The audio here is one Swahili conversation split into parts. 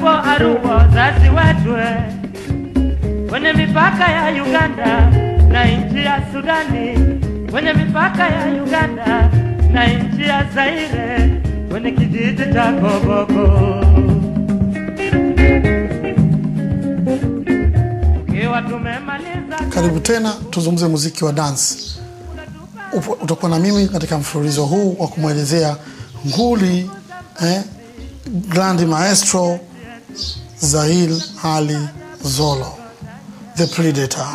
upo Arua, wazazi wetu kwenye mipaka ya Uganda na nchi ya Sudani, kwenye mipaka ya Uganda na nchi ya Zaire, kwenye kijiji cha Koboko. Tukiwa tumemaliza Karibu tena tuzungumze muziki wa dance. Upo- Utakuwa na mimi katika mfululizo huu wa kumwelezea nguli eh, Grand Maestro Zahil Ali Zolo, The Predator.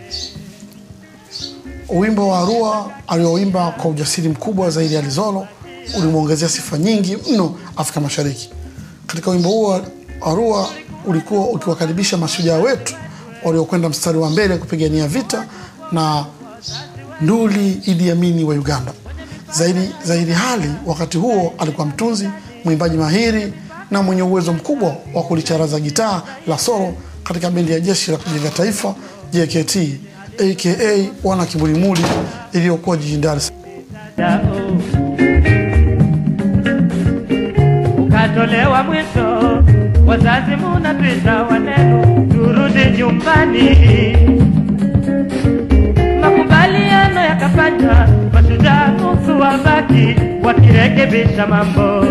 Wimbo wa Arua alioimba kwa ujasiri mkubwa zaidi Ali Zolo ulimwongezea sifa nyingi mno Afrika Mashariki. Katika wimbo huo wa Arua ulikuwa ukiwakaribisha mashujaa wetu waliokwenda mstari wa mbele kupigania vita na nduli Idi Amini wa Uganda. Zaidi, Zaidi Hali wakati huo alikuwa mtunzi, mwimbaji mahiri na mwenye uwezo mkubwa wa kulicharaza gitaa la solo katika bendi ya Jeshi la Kujenga Taifa JKT aka wana Kibulimuli iliyokuwa jijini Dar es Salaam. Dao. Ukatolewa mwito, wazazi munapita wanenu, turudi nyumbani. Makubaliano yakafanywa, mashujaa nusu wabaki wakirekebisha mambo.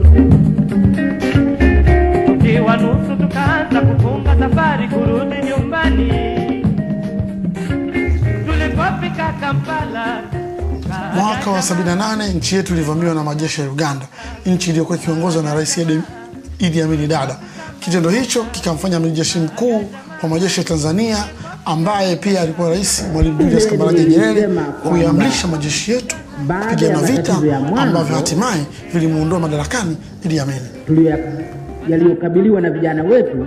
Tukiwa nusu tukaanza kufunga safari kurudi nyumbani. Tulipofika Kampala Mwaka wa 78 nchi yetu ilivamiwa na majeshi ya Uganda, nchi iliyokuwa ikiongozwa na Rais Idi- Idi Amin Dada. Kitendo hicho kikamfanya amiri jeshi mkuu wa majeshi ya Tanzania ambaye pia alikuwa rais Mwalimu Julius Kambarage Nyerere kuiamrisha majeshi yetu kupigana vita ambavyo hatimaye vilimuondoa madarakani Idi Amin. tulio- yaliyokabiliwa na vijana wetu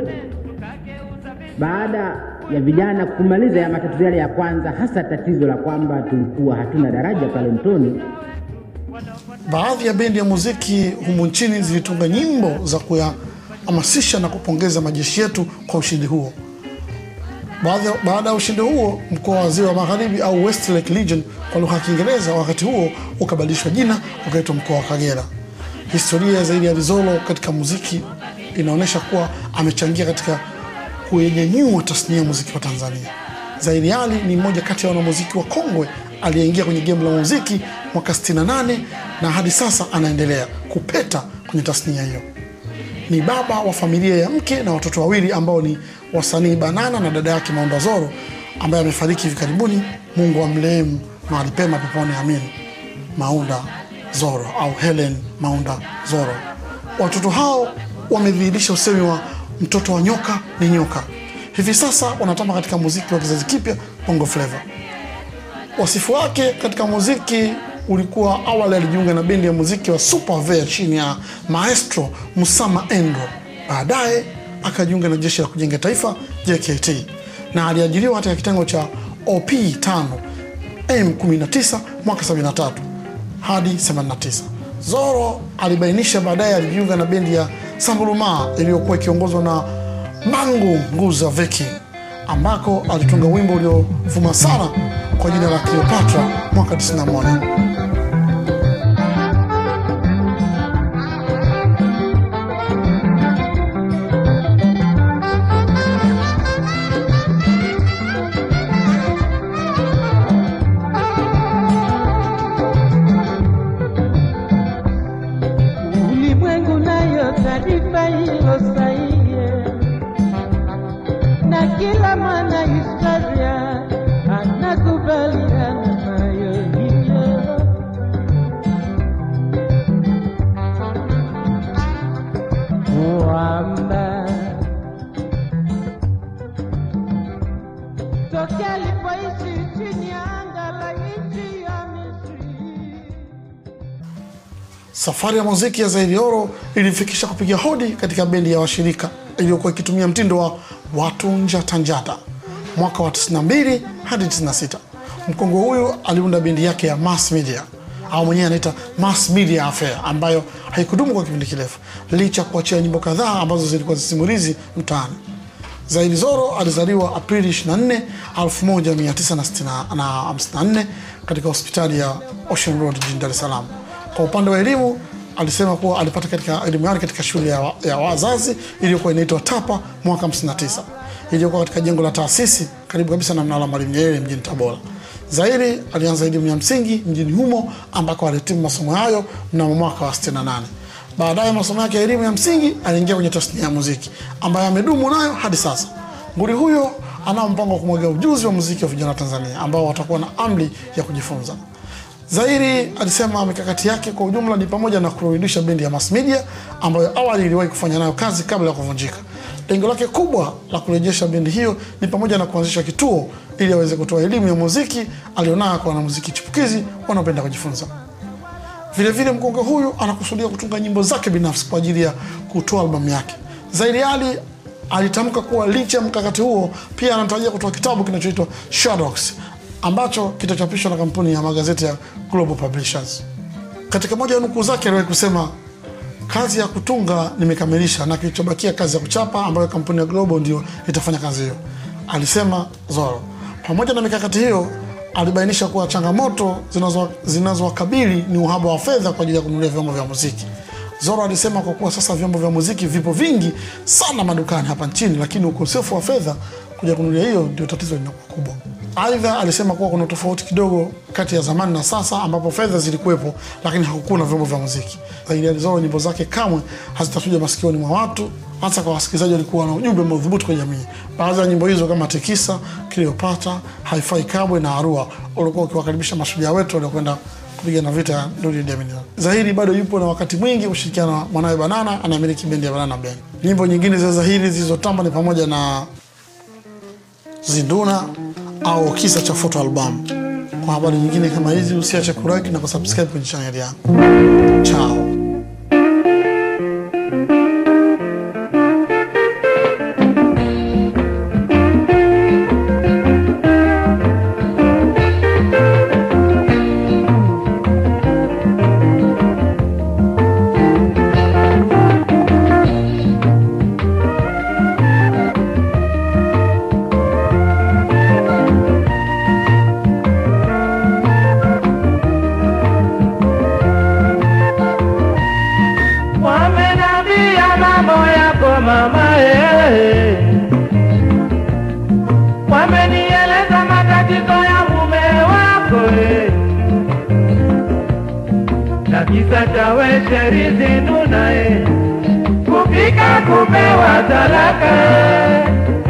baada ya vijana kumaliza ya matatizo yale ya kwanza, hasa tatizo la kwamba tulikuwa hatuna daraja pale Mtoni. Baadhi ya bendi ya muziki humu nchini zilitunga nyimbo za kuyahamasisha na kupongeza majeshi yetu kwa ushindi huo. Baadhi- Baada ya ushindi huo, mkoa wa Ziwa Magharibi au Westlake Legion kwa lugha ya Kiingereza wakati huo ukabadilishwa jina ukaitwa mkoa wa Kagera. Historia ya Zaidi ya Rizolo katika muziki inaonyesha kuwa amechangia katika kuinyanyua tasnia ya muziki wa Tanzania. Zaidi Ali ni mmoja kati ya wanamuziki wa kongwe aliyeingia kwenye gemu la muziki mwaka 68 na hadi sasa anaendelea kupeta kwenye tasnia hiyo. Ni baba wa familia ya mke na watoto wawili ambao ni wasanii Banana na dada yake Maunda Zoro ambaye amefariki hivi karibuni. Mungu amrehemu mahali pema peponi, amin. Maunda Zoro au Helen Maunda Zoro. Watoto hao wamedhihirisha usemi wa mtoto wa nyoka ni nyoka. Hivi sasa wanatamba katika muziki wa kizazi kipya Bongo Flava. Wasifu wake katika muziki ulikuwa awali alijiunga na bendi ya muziki wa Super Vea chini ya maestro Musama Endro. Baadaye akajiunga na jeshi la kujenga taifa JKT na aliajiriwa katika kitengo cha OP 5 M19 mwaka 73 hadi 89. Zoro alibainisha baadaye alijiunga na bendi ya Sambuluma iliyokuwa ikiongozwa na Mangu Nguza Veki ambako alitunga wimbo uliovuma sana kwa jina la Cleopatra mwaka 91. ulimwengu nayo taarifa hilo sahihi, na kila mwana historia anakubaliana nayo hiyo. Kwamba tokea alipoishi chini ya anga la nchi ya Misri Safari ya muziki ya Zaidi Oro ilimfikisha kupiga hodi katika bendi ya washirika iliyokuwa ikitumia mtindo wa watu njata njata mwaka wa 92 hadi 96. Mkongwe huyu aliunda bendi yake ya Mass Media au mwenyewe anaita Mass Media Affair ambayo haikudumu kwa kipindi kirefu licha ya kuachia nyimbo kadhaa ambazo zilikuwa zisimulizi mtaani. Zaidi Zoro alizaliwa Aprili 24, 1954 katika hospitali ya Ocean Road jijini Dar es Salaam. Kwa upande wa elimu alisema kuwa alipata katika elimu yake katika shule ya, wa, ya wazazi iliyokuwa inaitwa TAPA mwaka 59 iliyokuwa katika jengo la taasisi karibu kabisa na mnara wa Mwalimu Nyerere mjini Tabora. Zahiri alianza elimu ya msingi mjini humo ambako alihitimu masomo hayo mnamo mwaka wa 68. Baadaye masomo yake ya elimu ya msingi aliingia kwenye tasnia ya muziki ambayo amedumu nayo hadi sasa. Nguli huyo anao mpango wa kumwaga ujuzi wa muziki wa vijana wa Tanzania ambao watakuwa na amri ya kujifunza. Zairi alisema mikakati yake kwa ujumla ni pamoja na kurudisha bendi ya Mass Media ambayo awali iliwahi kufanya nayo kazi kabla ya kuvunjika. Lengo lake kubwa la kurejesha bendi hiyo ni pamoja na kuanzisha kituo ili aweze kutoa elimu ya muziki alionayo kwa wanamuziki chipukizi wanaopenda kujifunza. Vilevile mkonge huyu anakusudia kutunga nyimbo zake binafsi kwa ajili ya kutoa albamu yake. Zaidi Ali alitamka kuwa licha ya mkakati huo, pia anatarajia kutoa kitabu kinachoitwa Shadows ambacho kitachapishwa na kampuni ya magazeti ya Global Publishers. Katika moja ya nukuu zake aliwahi kusema, kazi ya kutunga nimekamilisha na kilichobakia kazi ya kuchapa ambayo kampuni ya Global ndio itafanya kazi hiyo, alisema Zoro. Pamoja na mikakati hiyo, alibainisha kuwa changamoto zinazo- zinazowakabili ni uhaba wa fedha kwa ajili ya kununulia vyombo vya muziki. Zoro alisema kwa kuwa sasa vyombo vya muziki vipo vingi sana madukani hapa nchini, lakini ukosefu wa fedha kuja kununulia hiyo ndio tatizo linakuwa kubwa. Aidha, alisema kuwa kuna tofauti kidogo kati ya zamani na sasa, ambapo fedha zilikuwepo lakini hakukuwa na vyombo vya muziki. Zaidi ya Zoro, nyimbo zake kamwe hazitachuja masikioni mwa watu, hasa kwa wasikilizaji walikuwa na ujumbe madhubuti kwa jamii. Baadhi ya nyimbo hizo kama Tikisa, Cleopatra, Haifai Kabwe na Arua ulikuwa ukiwakaribisha mashujaa wetu waliokwenda kupigana vita ya Duli Idi Amin. Zahiri bado yupo na wakati mwingi kushirikiana na mwanawe Banana anayemiliki bendi ya Banana Band. Nyimbo nyingine za Zahiri zilizotamba ni pamoja na Zinduna au kisa cha foto albamu. Kwa habari nyingine kama hizi usiache kulike na kusubscribe kwenye channel yangu. Chao. Wamenambia mambo yako mama eh. Wamenieleza matatizo ya mume wako eh. Na kisa cha we sherizi nduna eh. Kufika kupewa talaka eh.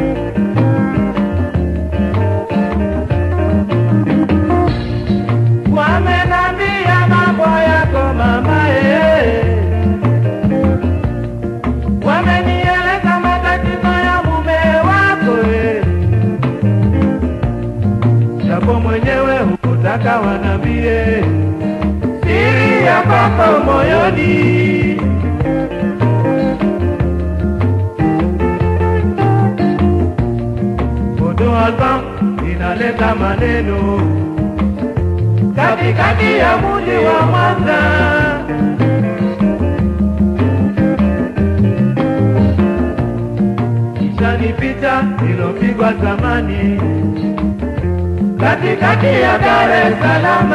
Wamenambia mambo yako mama eh. Wamenieleza matatizo ya mume wako eh. Japo mwenyewe hukutaka wanambie siri ya kwako moyoni. Foto album inaleta maneno katikati ya mji wa Mwanza. Kisha ni picha ilopigwa zamani katikati ya Dar es Salaam.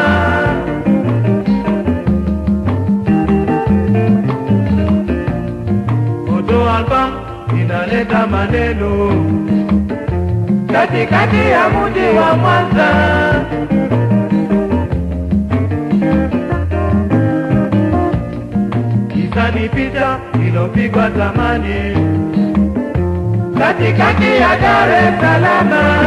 Foto album inaleta maneno katikati ya mji wa Mwanza. Kisa ni picha ilopigwa zamani katikati ya Dar es Salaam.